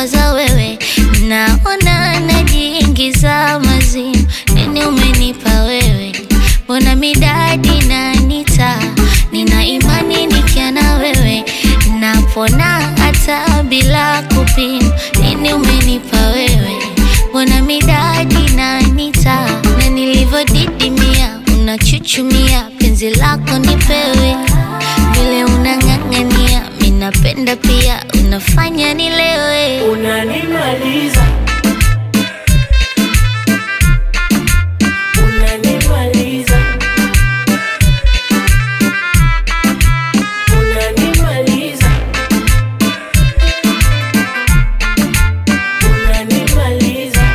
kuwaza wewe, naona najiingiza mazimu. Nini umenipa wewe? Mbona midadi nanita? Nina imani nikia na wewe, napona hata bila kupima. Nini umenipa wewe? Mbona midadi nanita? Na nilivyodidimia unachuchumia, penzi lako nipewe, vile unang'ang'ania, minapenda pia, unafanya nilewe. Unanimaliza, unanimaliza, unanimaliza, unanimaliza.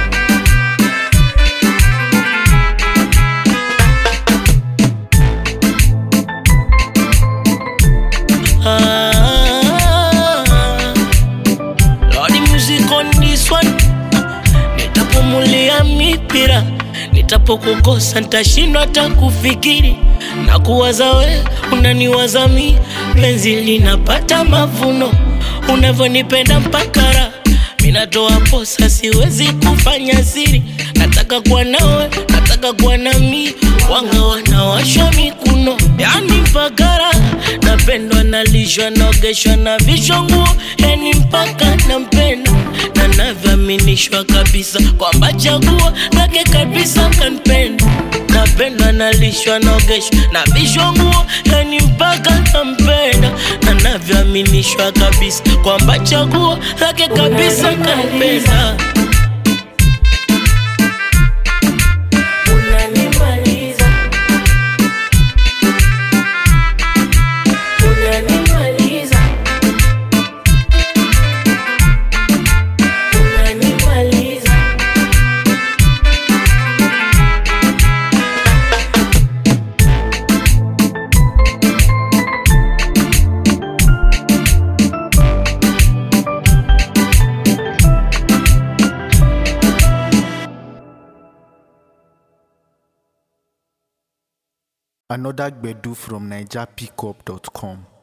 Ah, Lordy music on this one. Nitapumulia mipira, nitapokukosa nitashindwa hata kufikiri na kuwaza we, unaniwaza mi, penzi linapata mavuno, unavyonipenda mpaka raha minatoa posa, siwezi kufanya siri, nataka kuwa nawe, nataka kuwa nami, wanga wanawashwa mikuno, yani mpaka raha napendwa, nalishwa, naogeshwa na vishwa nguo, yani mpaka nampenda na navyoaminishwa kabisa kwamba chaguo lake kabisa kanipenda napendwa nalishwa naogeshwa na vishwa nguo yani mpaka nampenda na navyoaminishwa kabisa kwamba chaguo lake kabisa kanipenda Unanimaliza. Unanimaliza. Unanimaliza. Another Gbedu from NigerPickup.com.